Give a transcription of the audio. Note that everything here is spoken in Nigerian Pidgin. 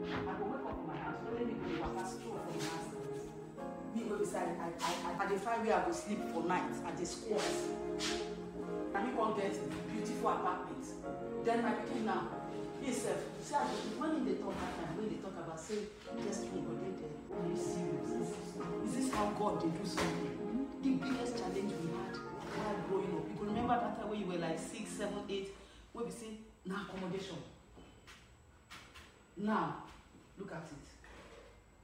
I go wake up for my house, no let me go dey waka stroll for the house. Me wey be say I I I I dey find where I go sleep for night, I dey squat. Na me come get beautiful apartment. Then my pikin now, he sef, see as he when he dey talk that time, when he dey talk about say destiny go dey there, are you serious? Is this how God dey do something? The biggest challenge we had while growing up, you go remember that time when you were like six, seven, eight, wey be say na accommodation. Now, look at it.